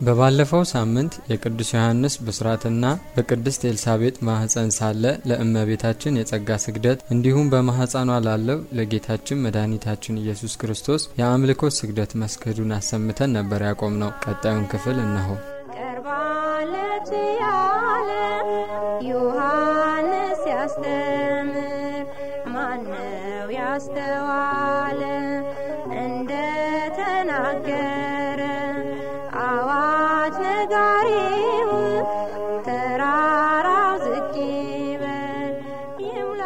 በባለፈው ሳምንት የቅዱስ ዮሐንስ ብስራትና በቅድስት ኤልሳቤጥ ማህፀን ሳለ ለእመቤታችን የጸጋ ስግደት እንዲሁም በማህፀኗ ላለው ለጌታችን መድኃኒታችን ኢየሱስ ክርስቶስ የአምልኮት ስግደት መስገዱን አሰምተን ነበር ያቆም ነው። ቀጣዩን ክፍል እነሆ። ቀርባለች ያለ ዮሐንስ ያስተምር ማነው ያስተዋለ እንደ ተናገረ አዋጅ ነጋሪው ተራራው ዝቅ ይበል ይሙላ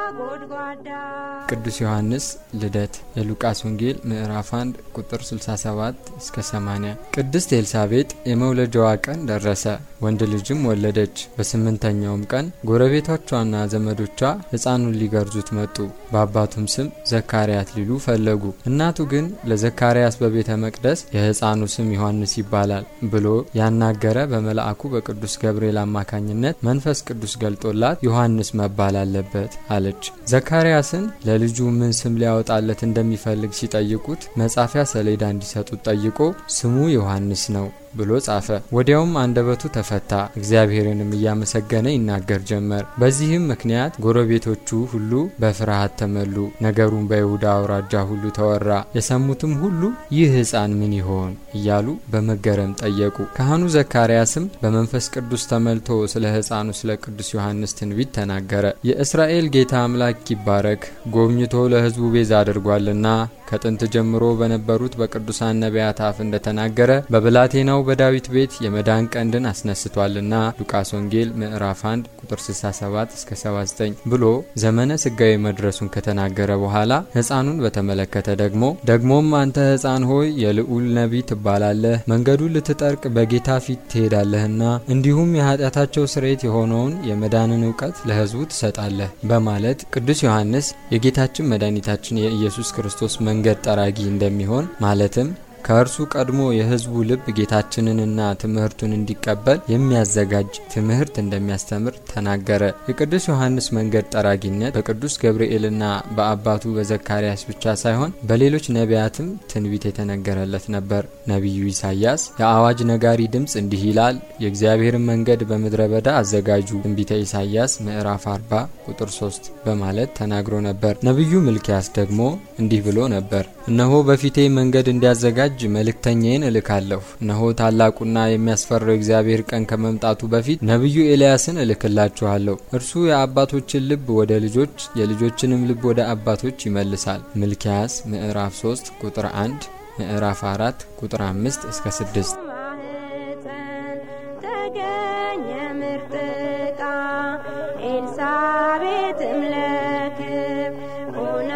ጎድጓዳ ቅዱስ ዮሐንስ ልደት የሉቃስ ወንጌል ምዕራፍ 1 ቁጥር 67 እስከ 80። ቅድስት ኤልሳቤጥ የመውለጃዋ ቀን ደረሰ፣ ወንድ ልጅም ወለደች። በስምንተኛውም ቀን ጎረቤቶቿና ዘመዶቿ ሕፃኑን ሊገርዙት መጡ። በአባቱም ስም ዘካርያስ ሊሉ ፈለጉ። እናቱ ግን ለዘካርያስ በቤተ መቅደስ የሕፃኑ ስም ዮሐንስ ይባላል ብሎ ያናገረ በመልአኩ በቅዱስ ገብርኤል አማካኝነት መንፈስ ቅዱስ ገልጦላት ዮሐንስ መባል አለበት አለች። ዘካርያስን ለልጁ ምን ስም ሊያወጣለት እንደሚፈልግ ሲጠይቁት መጻፊያ ሰሌዳ እንዲሰጡት ጠይቆ ስሙ ዮሐንስ ነው ብሎ ጻፈ። ወዲያውም አንደበቱ ተፈታ፣ እግዚአብሔርንም እያመሰገነ ይናገር ጀመር። በዚህም ምክንያት ጎረቤቶቹ ሁሉ በፍርሃት ተመሉ። ነገሩን በይሁዳ አውራጃ ሁሉ ተወራ። የሰሙትም ሁሉ ይህ ሕፃን ምን ይሆን እያሉ በመገረም ጠየቁ። ካህኑ ዘካርያስም በመንፈስ ቅዱስ ተመልቶ ስለ ሕፃኑ ስለ ቅዱስ ዮሐንስ ትንቢት ተናገረ። የእስራኤል ጌታ አምላክ ይባረክ፣ ጎብኝቶ ለሕዝቡ ቤዛ አድርጓልና ከጥንት ጀምሮ በነበሩት በቅዱሳን ነቢያት አፍ እንደተናገረ በብላቴናው በዳዊት ቤት የመዳን ቀንድን አስነስቷልና ሉቃስ ወንጌል ምዕራፍ 1 ቁጥር 67 እስከ 79 ብሎ ዘመነ ስጋዊ መድረሱን ከተናገረ በኋላ ሕፃኑን በተመለከተ ደግሞ ደግሞም አንተ ሕፃን ሆይ የልዑል ነቢይ ትባላለህ፣ መንገዱን ልትጠርቅ በጌታ ፊት ትሄዳለህና እንዲሁም የኃጢአታቸው ስርየት የሆነውን የመዳንን እውቀት ለሕዝቡ ትሰጣለህ በማለት ቅዱስ ዮሐንስ የጌታችን መድኃኒታችን የኢየሱስ ክርስቶስ መንገድ ጠራጊ እንደሚሆን ማለትም ከእርሱ ቀድሞ የሕዝቡ ልብ ጌታችንንና ትምህርቱን እንዲቀበል የሚያዘጋጅ ትምህርት እንደሚያስተምር ተናገረ። የቅዱስ ዮሐንስ መንገድ ጠራጊነት በቅዱስ ገብርኤልና በአባቱ በዘካርያስ ብቻ ሳይሆን በሌሎች ነቢያትም ትንቢት የተነገረለት ነበር። ነቢዩ ኢሳያስ የአዋጅ ነጋሪ ድምፅ እንዲህ ይላል፣ የእግዚአብሔርን መንገድ በምድረ በዳ አዘጋጁ፣ ትንቢተ ኢሳያስ ምዕራፍ 40 ቁጥር 3 በማለት ተናግሮ ነበር። ነቢዩ ሚልክያስ ደግሞ እንዲህ ብሎ ነበር፣ እነሆ በፊቴ መንገድ እንዲያዘጋጅ እጅ መልእክተኛዬን እልካለሁ። እነሆ ታላቁና የሚያስፈራው እግዚአብሔር ቀን ከመምጣቱ በፊት ነቢዩ ኤልያስን እልክላችኋለሁ። እርሱ የአባቶችን ልብ ወደ ልጆች የልጆችንም ልብ ወደ አባቶች ይመልሳል። ሚልክያስ ምዕራፍ 3 ቁጥር 1፣ ምዕራፍ 4 ቁጥር 5 እስከ 6። ማህፀን ተገኘ ምርጥ ዕቃ ኤልሳቤጥም ለክብር ሆና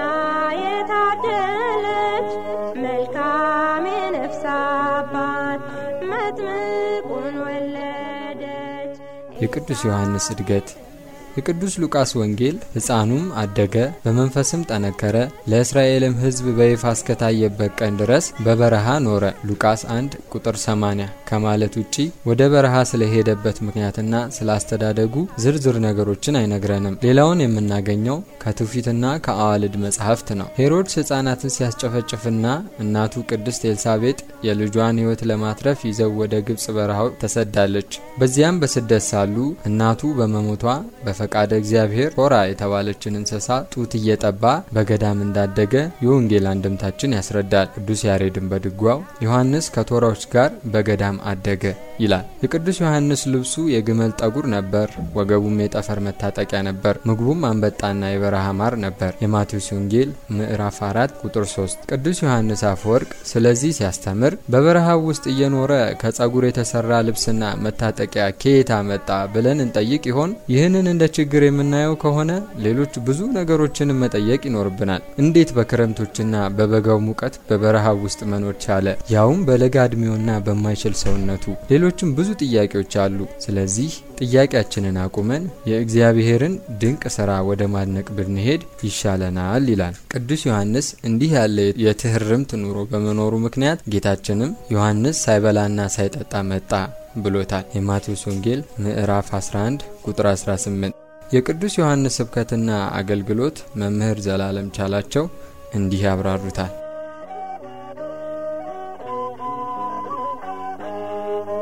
የታደለች መልካም የነፍስ አባት መጥምቁን ወለደች። የቅዱስ ዮሐንስ እድገት የቅዱስ ሉቃስ ወንጌል ሕፃኑም አደገ፣ በመንፈስም ጠነከረ፣ ለእስራኤልም ሕዝብ በይፋ እስከታየበት ቀን ድረስ በበረሃ ኖረ። ሉቃስ 1 ቁጥር 80 ከማለት ውጪ ወደ በረሃ ስለሄደበት ምክንያትና ስላስተዳደጉ ዝርዝር ነገሮችን አይነግረንም። ሌላውን የምናገኘው ከትውፊትና ከአዋልድ መጻሕፍት ነው። ሄሮድስ ሕፃናትን ሲያስጨፈጭፍና እናቱ ቅድስት ኤልሳቤጥ የልጇን ሕይወት ለማትረፍ ይዘው ወደ ግብጽ በረሃው ተሰዳለች። በዚያም በስደት ሳሉ እናቱ በመሞቷ በፈቃደ እግዚአብሔር ቶራ የተባለችን እንስሳ ጡት እየጠባ በገዳም እንዳደገ የወንጌል አንድምታችን ያስረዳል። ቅዱስ ያሬድን በድጓው ዮሐንስ ከቶራዎች ጋር በገዳም አደገ ይላል። የቅዱስ ዮሐንስ ልብሱ የግመል ጠጉር ነበር፣ ወገቡም የጠፈር መታጠቂያ ነበር። ምግቡም አንበጣና የበረሃ ማር ነበር። የማቴዎስ ወንጌል ምዕራፍ 4 ቁጥር 3። ቅዱስ ዮሐንስ አፈወርቅ ስለዚህ ሲያስተምር በበረሃው ውስጥ እየኖረ ከጸጉር የተሰራ ልብስና መታጠቂያ ከየት መጣ ብለን እንጠይቅ ይሆን? ይህንን እንደ ችግር የምናየው ከሆነ ሌሎች ብዙ ነገሮችን መጠየቅ ይኖርብናል። እንዴት በክረምቶችና በበጋው ሙቀት በበረሃው ውስጥ መኖር ቻለ? ያውም በለጋ እድሜውና በማይችል ሰውነቱ። ሌሎችም ብዙ ጥያቄዎች አሉ። ስለዚህ ጥያቄያችንን አቁመን የእግዚአብሔርን ድንቅ ስራ ወደ ማድነቅ ብንሄድ ይሻለናል ይላል ቅዱስ ዮሐንስ። እንዲህ ያለ የትህርምት ኑሮ በመኖሩ ምክንያት ጌታችንም ዮሐንስ ሳይበላና ሳይጠጣ መጣ ብሎታል። የማቴዎስ ወንጌል ምዕራፍ 11 ቁጥር 18። የቅዱስ ዮሐንስ ስብከትና አገልግሎት መምህር ዘላለም ቻላቸው እንዲህ ያብራሩታል።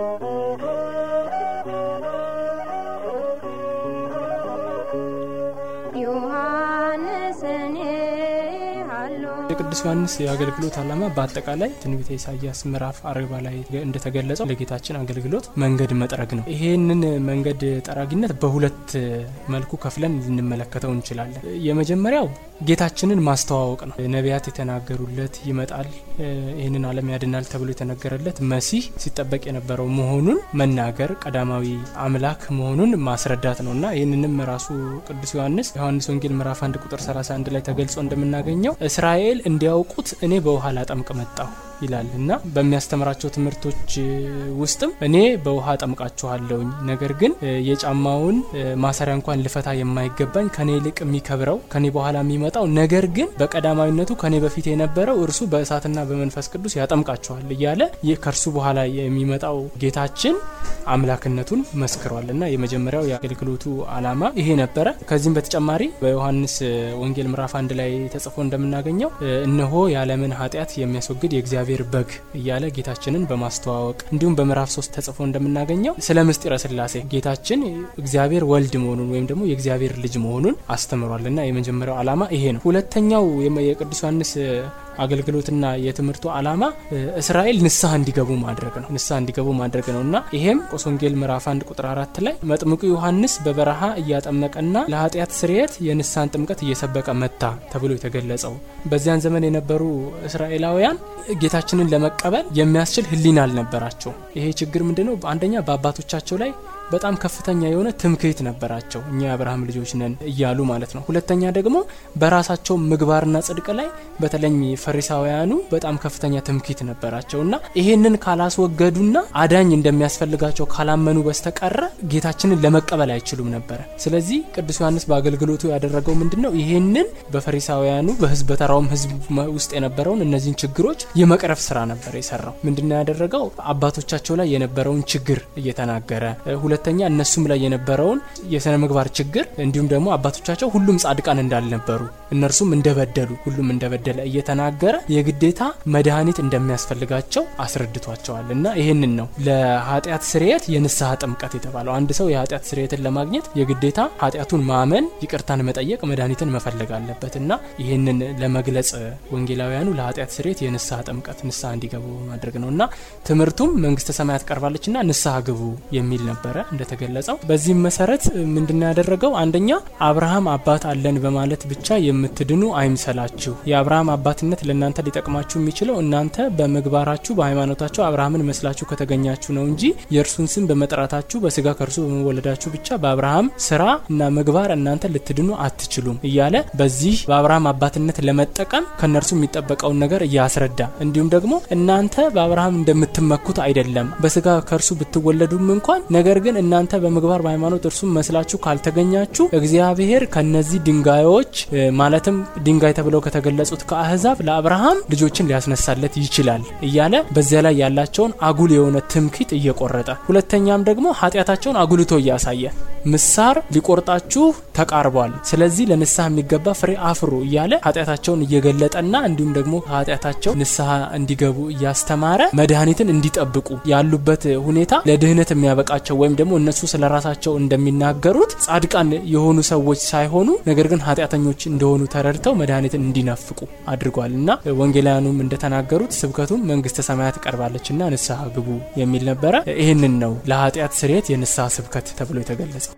የቅዱስ ዮሐንስ የአገልግሎት ዓላማ በአጠቃላይ ትንቢተ ኢሳያስ ምዕራፍ አርባ ላይ እንደተገለጸው ለጌታችን አገልግሎት መንገድ መጥረግ ነው። ይሄንን መንገድ ጠራጊነት በሁለት መልኩ ከፍለን ልንመለከተው እንችላለን። የመጀመሪያው ጌታችንን ማስተዋወቅ ነው። ነቢያት የተናገሩለት ይመጣል፣ ይህንን ዓለም ያድናል ተብሎ የተነገረለት መሲህ ሲጠበቅ የነበረው መሆኑን መናገር ቀዳማዊ አምላክ መሆኑን ማስረዳት ነው እና ይህንንም ራሱ ቅዱስ ዮሐንስ ዮሐንስ ወንጌል ምዕራፍ 1 ቁጥር 31 ላይ ተገልጾ እንደምናገኘው እስራኤል እንዲያውቁት እኔ በውሃ ላጠምቅ መጣሁ ይላል እና በሚያስተምራቸው ትምህርቶች ውስጥም እኔ በውሃ ጠምቃችኋለሁኝ፣ ነገር ግን የጫማውን ማሰሪያ እንኳን ልፈታ የማይገባኝ ከኔ ይልቅ የሚከብረው ከኔ በኋላ የሚመጣው ነገር ግን በቀዳማዊነቱ ከኔ በፊት የነበረው እርሱ በእሳትና በመንፈስ ቅዱስ ያጠምቃችኋል እያለ ከእርሱ በኋላ የሚመጣው ጌታችን አምላክነቱን መስክሯል እና የመጀመሪያው የአገልግሎቱ ዓላማ ይሄ ነበረ። ከዚህም በተጨማሪ በዮሐንስ ወንጌል ምዕራፍ አንድ ላይ ተጽፎ እንደምናገኘው እነሆ የዓለምን ኃጢአት የሚያስወግድ የእግዚአብሔር በግ እያለ ጌታችንን በማስተዋወቅ እንዲሁም በምዕራፍ ሶስት ተጽፎ እንደምናገኘው ስለ ምስጢረ ስላሴ ጌታችን እግዚአብሔር ወልድ መሆኑን ወይም ደግሞ የእግዚአብሔር ልጅ መሆኑን አስተምሯል እና የመጀመሪያው ዓላማ ይሄ ነው። ሁለተኛው የቅዱስ ዮሐንስ አገልግሎትና የትምህርቱ ዓላማ እስራኤል ንስሐ እንዲገቡ ማድረግ ነው። ንስሐ እንዲገቡ ማድረግ ነው እና ይሄም ቆስ ወንጌል ምዕራፍ አንድ ቁጥር አራት ላይ መጥምቁ ዮሐንስ በበረሃ እያጠመቀና ለኃጢአት ስርየት የንስሐን ጥምቀት እየሰበቀ መታ ተብሎ የተገለጸው በዚያን ዘመን የነበሩ እስራኤላውያን ጌታችንን ለመቀበል የሚያስችል ሕሊና አልነበራቸው። ይሄ ችግር ምንድነው? አንደኛ በአባቶቻቸው ላይ በጣም ከፍተኛ የሆነ ትምክህት ነበራቸው። እኛ የአብርሃም ልጆች ነን እያሉ ማለት ነው። ሁለተኛ ደግሞ በራሳቸው ምግባርና ጽድቅ ላይ በተለይ ፈሪሳውያኑ በጣም ከፍተኛ ትምክህት ነበራቸው እና ይሄንን ካላስወገዱና አዳኝ እንደሚያስፈልጋቸው ካላመኑ በስተቀረ ጌታችንን ለመቀበል አይችሉም ነበረ። ስለዚህ ቅዱስ ዮሐንስ በአገልግሎቱ ያደረገው ምንድን ነው? ይሄንን በፈሪሳውያኑ በህዝብ በተራውም ህዝብ ውስጥ የነበረውን እነዚህን ችግሮች የመቅረፍ ስራ ነበር የሰራው። ምንድነው ያደረገው? አባቶቻቸው ላይ የነበረውን ችግር እየተናገረ ሁለተኛ እነሱም ላይ የነበረውን የስነ ምግባር ችግር እንዲሁም ደግሞ አባቶቻቸው ሁሉም ጻድቃን እንዳልነበሩ እነርሱም እንደበደሉ ሁሉም እንደበደለ እየተናገረ የግዴታ መድኃኒት እንደሚያስፈልጋቸው አስረድቷቸዋል እና ይህንን ነው ለኃጢአት ስርየት የንስሐ ጥምቀት የተባለው። አንድ ሰው የኃጢአት ስርየትን ለማግኘት የግዴታ ኃጢአቱን ማመን፣ ይቅርታን መጠየቅ፣ መድኃኒትን መፈለግ አለበት እና ይህንን ለመግለጽ ወንጌላውያኑ ለኃጢአት ስርየት የንስሐ ጥምቀት ንስሐ እንዲገቡ ማድረግ ነው እና ትምህርቱም መንግስተ ሰማያት ቀርባለች እና ንስሐ ግቡ የሚል ነበረ እንደተገለጸው በዚህም መሰረት ምንድነው ያደረገው? አንደኛ አብርሃም አባት አለን በማለት ብቻ የምትድኑ አይምሰላችሁ። የአብርሃም አባትነት ለእናንተ ሊጠቅማችሁ የሚችለው እናንተ በምግባራችሁ በሃይማኖታችሁ አብርሃምን መስላችሁ ከተገኛችሁ ነው እንጂ የእርሱን ስም በመጥራታችሁ በስጋ ከእርሱ በመወለዳችሁ ብቻ በአብርሃም ስራ እና ምግባር እናንተ ልትድኑ አትችሉም እያለ በዚህ በአብርሃም አባትነት ለመጠቀም ከእነርሱ የሚጠበቀውን ነገር እያስረዳ እንዲሁም ደግሞ እናንተ በአብርሃም እንደምትመኩት አይደለም በስጋ ከእርሱ ብትወለዱም እንኳን ነገር ግን እናንተ በምግባር በሃይማኖት እርሱም መስላችሁ ካልተገኛችሁ እግዚአብሔር ከነዚህ ድንጋዮች ማለትም ድንጋይ ተብለው ከተገለጹት ከአህዛብ ለአብርሃም ልጆችን ሊያስነሳለት ይችላል እያለ በዚያ ላይ ያላቸውን አጉል የሆነ ትምክህት እየቆረጠ ሁለተኛም ደግሞ ኃጢአታቸውን አጉልቶ እያሳየ ምሳር ሊቆርጣችሁ ተቃርቧል፣ ስለዚህ ለንስሐ የሚገባ ፍሬ አፍሩ እያለ ኃጢአታቸውን እየገለጠና እንዲሁም ደግሞ ኃጢአታቸው ንስሐ እንዲገቡ እያስተማረ መድኃኒትን እንዲጠብቁ ያሉበት ሁኔታ ለድህነት የሚያበቃቸው ወይም ደግሞ እነሱ ስለ ራሳቸው እንደሚናገሩት ጻድቃን የሆኑ ሰዎች ሳይሆኑ ነገር ግን ኃጢአተኞች እንደሆኑ ተረድተው መድኃኒትን እንዲናፍቁ አድርጓል እና ወንጌላውያኑም እንደተናገሩት ስብከቱም መንግስተ ሰማያት ቀርባለችና ንስሐ ግቡ የሚል ነበረ። ይህንን ነው ለኃጢአት ስርየት የንስሐ ስብከት ተብሎ የተገለጸው።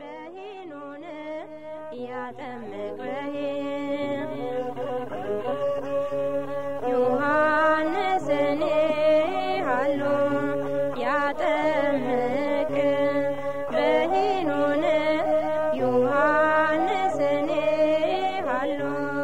በሄኖን ያጠምቅ ዮሐንስን ሃሎ ያጠምቅ በሄኖን ዮሐንስን ሃሎ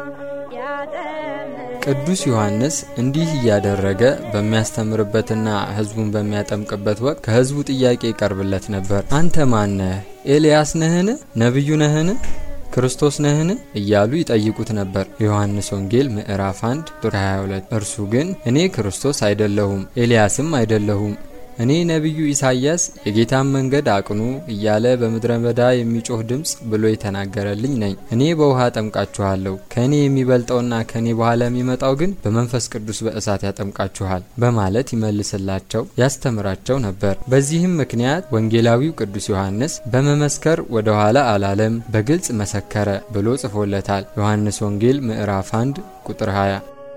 ያጠምቅ ቅዱስ ዮሐንስ እንዲህ እያደረገ በሚያስተምርበትና ሕዝቡን በሚያጠምቅበት ወቅት ከሕዝቡ ጥያቄ ይቀርብለት ነበር። አንተ ማን ነህ? ኤልያስ ነህን? ነቢዩ ነህን? ክርስቶስ ነህን? እያሉ ይጠይቁት ነበር። የዮሐንስ ወንጌል ምዕራፍ 1 ቁጥር 22 እርሱ ግን እኔ ክርስቶስ አይደለሁም፣ ኤልያስም አይደለሁም እኔ ነቢዩ ኢሳይያስ የጌታን መንገድ አቅኑ እያለ በምድረ በዳ የሚጮህ ድምፅ ብሎ የተናገረልኝ ነኝ። እኔ በውሃ አጠምቃችኋለሁ፣ ከእኔ የሚበልጠውና ከእኔ በኋላ የሚመጣው ግን በመንፈስ ቅዱስ በእሳት ያጠምቃችኋል በማለት ይመልስላቸው ያስተምራቸው ነበር። በዚህም ምክንያት ወንጌላዊው ቅዱስ ዮሐንስ በመመስከር ወደ ኋላ አላለም፣ በግልጽ መሰከረ ብሎ ጽፎለታል። ዮሐንስ ወንጌል ምዕራፍ 1 ቁጥር 20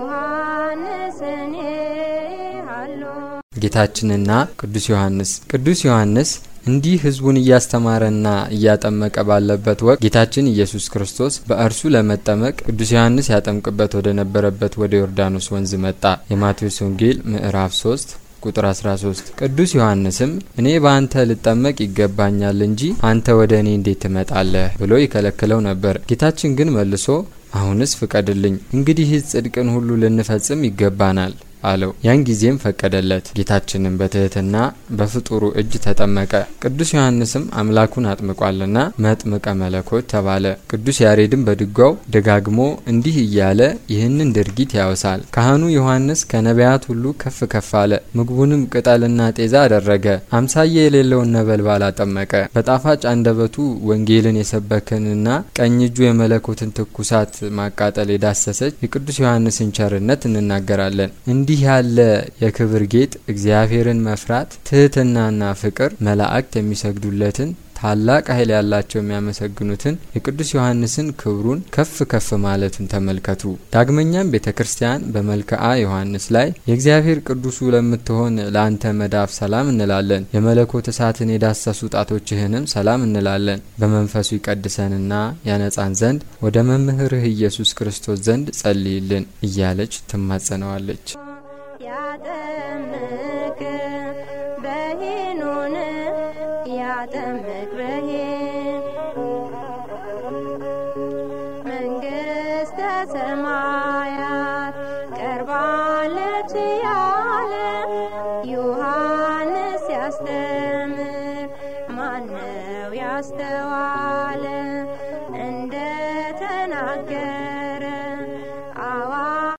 ዮሐንስን አሉ ጌታችንና ቅዱስ ዮሐንስ ቅዱስ ዮሐንስ እንዲህ ሕዝቡን እያስተማረና እያጠመቀ ባለበት ወቅት ጌታችን ኢየሱስ ክርስቶስ በእርሱ ለመጠመቅ ቅዱስ ዮሐንስ ያጠምቅበት ወደ ነበረበት ወደ ዮርዳኖስ ወንዝ መጣ። የማቴዎስ ወንጌል ምዕራፍ 3 ቁጥር 13 ቅዱስ ዮሐንስም እኔ በአንተ ልጠመቅ ይገባኛል እንጂ አንተ ወደ እኔ እንዴት ትመጣለህ ብሎ ይከለክለው ነበር። ጌታችን ግን መልሶ አሁንስ ፍቀድልኝ፣ እንግዲህ ጽድቅን ሁሉ ልንፈጽም ይገባናል አለው። ያን ጊዜም ፈቀደለት። ጌታችንም በትህትና በፍጡሩ እጅ ተጠመቀ። ቅዱስ ዮሐንስም አምላኩን አጥምቋልና መጥምቀ መለኮት ተባለ። ቅዱስ ያሬድም በድጓው ደጋግሞ እንዲህ እያለ ይህንን ድርጊት ያወሳል። ካህኑ ዮሐንስ ከነቢያት ሁሉ ከፍ ከፍ አለ። ምግቡንም ቅጠልና ጤዛ አደረገ። አምሳያ የሌለውን ነበልባል አጠመቀ። በጣፋጭ አንደበቱ ወንጌልን የሰበክንና ቀኝ እጁ የመለኮትን ትኩሳት ማቃጠል የዳሰሰች የቅዱስ ዮሐንስን ቸርነት እንናገራለን። እንዲህ ያለ የክብር ጌጥ እግዚአብሔርን መፍራት፣ ትህትናና ፍቅር መላእክት የሚሰግዱለትን ታላቅ ኃይል ያላቸው የሚያመሰግኑትን የቅዱስ ዮሐንስን ክብሩን ከፍ ከፍ ማለቱን ተመልከቱ። ዳግመኛም ቤተ ክርስቲያን በመልክዓ ዮሐንስ ላይ የእግዚአብሔር ቅዱሱ ለምትሆን ለአንተ መዳፍ ሰላም እንላለን፣ የመለኮት እሳትን የዳሰሱ ጣቶችህንም ሰላም እንላለን። በመንፈሱ ይቀድሰንና ያነጻን ዘንድ ወደ መምህርህ ኢየሱስ ክርስቶስ ዘንድ ጸልይልን እያለች ትማጸነዋለች። ያጠምቅ በሄኖን ያጠምቅ በሄን መንግስተ ሰማያት ቀርባለች ያለ ዮሐንስ ያስተምር ማነው ያስተዋለ እንደ ተናገረ